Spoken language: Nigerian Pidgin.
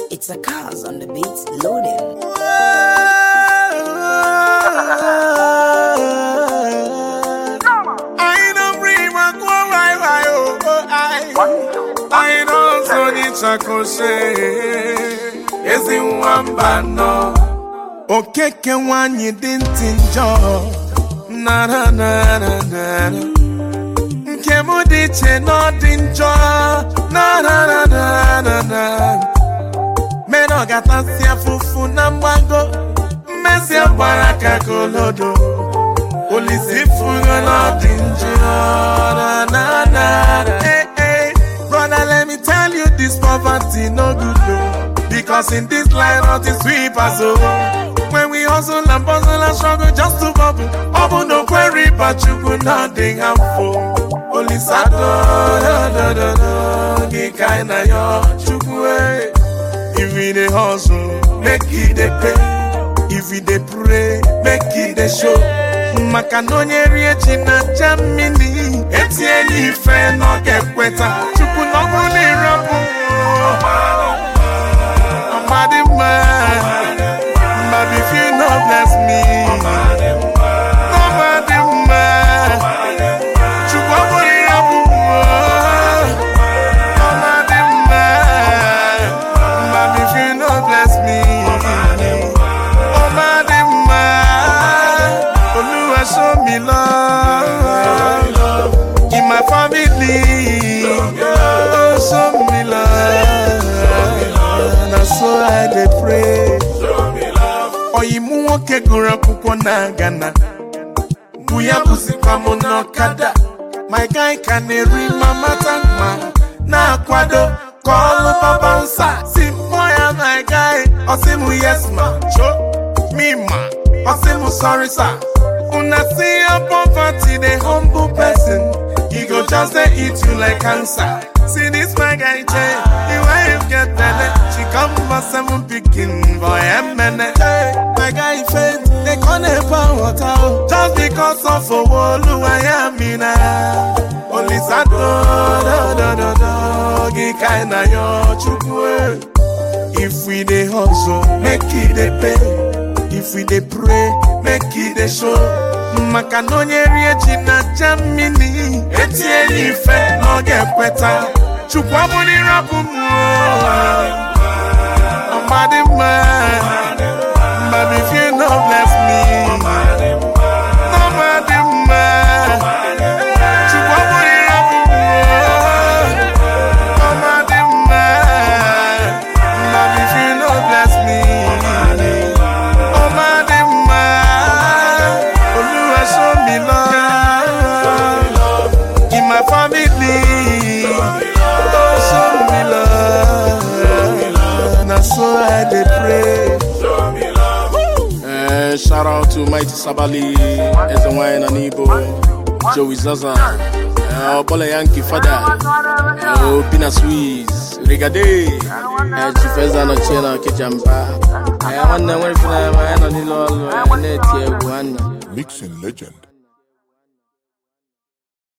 It's a cars on the beats loading. I don't bring my go why why oh oh I I don't so ni chakoshe ezi nwamba no okeke nwanyị dị ntị njọ na na na na na na. nke m dị iche na ọ dị njọ na na na na na na mere ọ gatasị afụfụ na mgbago mmezi gbara ka kolodo Olisi fugo na dị njọ na na na Hey hey Brother let me tell you this poverty no good though Because in this line not is sweep us oh When we hustle and bustle and struggle just to bubble Obu no query but you could not dig harmful Olisa do do do do do Gị kaina yo chukwu eh If we dey hustle, make it dey pay. If we dey pray, make it dey show. Maka na onye rie ji na aja mmiri, etinye ife na ọ ga-ekweta. Chukwu na ọ bụrụ na ịrapụ ọmadị mma, but if you no bless me, ọmadị mma. Chukwu ọ bụrụ ịrapụ ọmadị mma, but if you no bless me, ọmadị mma. Olúwa show me love in my family. Oh, show me love. Na so I dey pray. Ọyịmụ nwoke gụrụ akwụkwọ na Ghana. bụ ya bụzikwa m n'ọkada my guy ka na-eri mama tankma na-akwado ka ọlụ baba nsa si mkpọ ya my guy ọsị m yes ma cho me ma ọsị m sorry sir una see your poverty dey humble person e go just dey eat you like cancer see this my guy jay the wife get belle she come for seven pikin for emene my guy faint dey come dey pour water o just because of owo oluwayamina olisado dodododo gị kaina yo chukwu eh. If we dey hustle, make it dey pay. If we dey pray, make it dey show. Maka na onye rie ji na aja mmiri, etinye ya ife na ọ ga-ekweta. Chukwu abụrụ ịrapụ m ọmadị mma. But if you no bless me, ọmadị mma. Chukwu abụrụ ịrapụ m ọmadị mma. But if you no bless me, ọmadị mma. Olúwa show me love in my family. Oh, show me love. Na so I dey pray. Eh, shout out to Mighty Sabali, Eze Wine and Igbo, Joey Zaza, eh, Obola Yankee Fada, eh, Obina Swiss, Rigade, eh, Chifeza no Chena Kijamba, eh, nwanne nwere fina ma ya nọ n'ile ọlụ, eh, na-eti egwu nwanne. Mixing legend